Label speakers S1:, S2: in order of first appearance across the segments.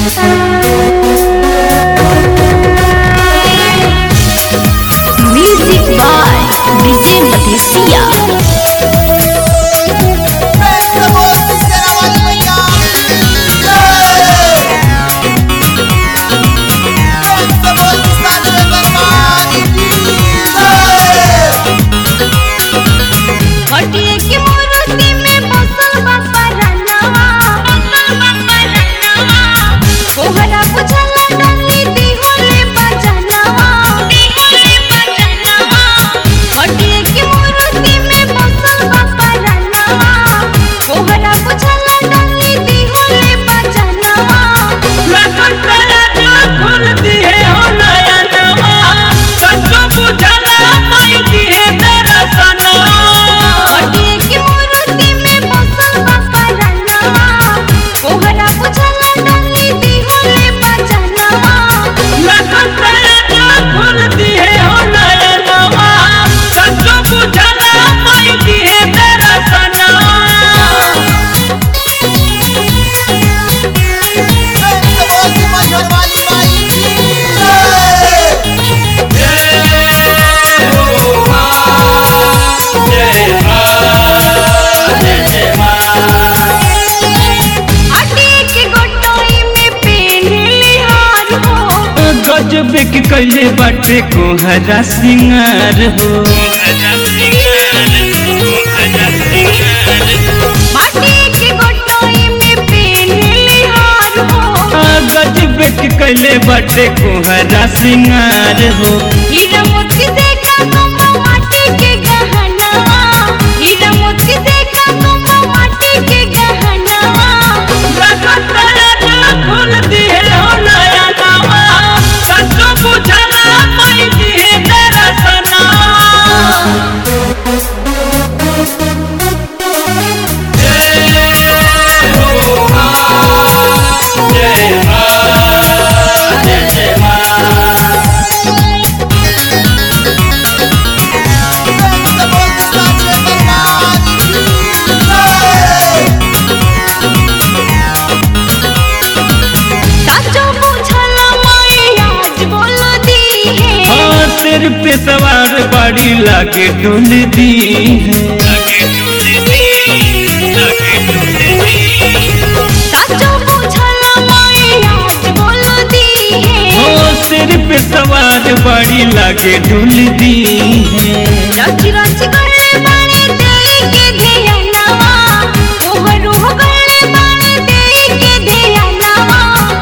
S1: Music by DJ Mathesia.
S2: हटिए के मूर्ति में बसल बापा रनवा बसल बापा रनवा कोहरा बुझला डंगी दिहोले बजनवा दिहोले बजनवा हटिए के मूर्ति में बसल बापा रनवा कोहरा बुझला डंगी दिहोले बजनवा हटिए के मूर्ति में बसल बापा रनवा कोहरा बुझला डंगी दिहोले बजनवा हटिए के गोटोई में पेन्हली हार हो
S3: गजब के कैले बाटे कोहरा सिंगार हो
S2: माटी के गोटोई में पेन्हली हार हो
S3: आ, गजब के कैले बाटे कोहरा सिंगार हो
S2: हीरा मोती देखा तुम माटी के गहनवा हीरा मोती देखा तुम माटी के गहनवा साचो बुझला माई आज बोल दी है
S3: हाँ सिर पे सवार बाड़ी लागे डोल दी है
S2: साचो बुझला माई आज बोल दी है
S3: हाँ सिर पे सवार बाड़ी लागे डोल दी है
S2: रच रच गले बाणे देई के धियानवा तोहरो गले बाणे देई के धियानवा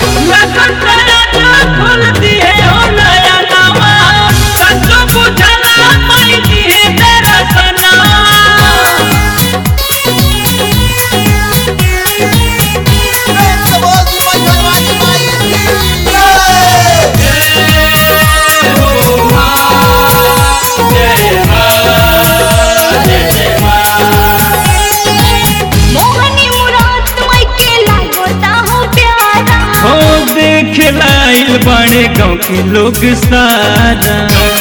S2: मोहनी मुराद मई के लागोता हो प्यारा
S3: हो देखे लाइल बाड़े गाँव के लोग सारा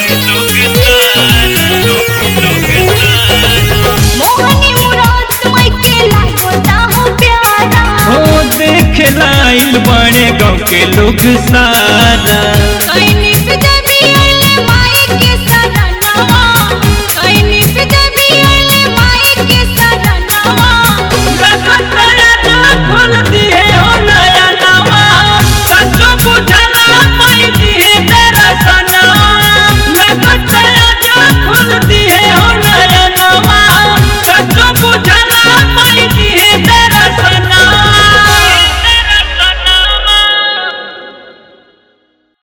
S2: मोहनी मुराद मई के लागोता हो प्यारा
S3: हो देखे लाइल बाड़े गाँव के लोग सारा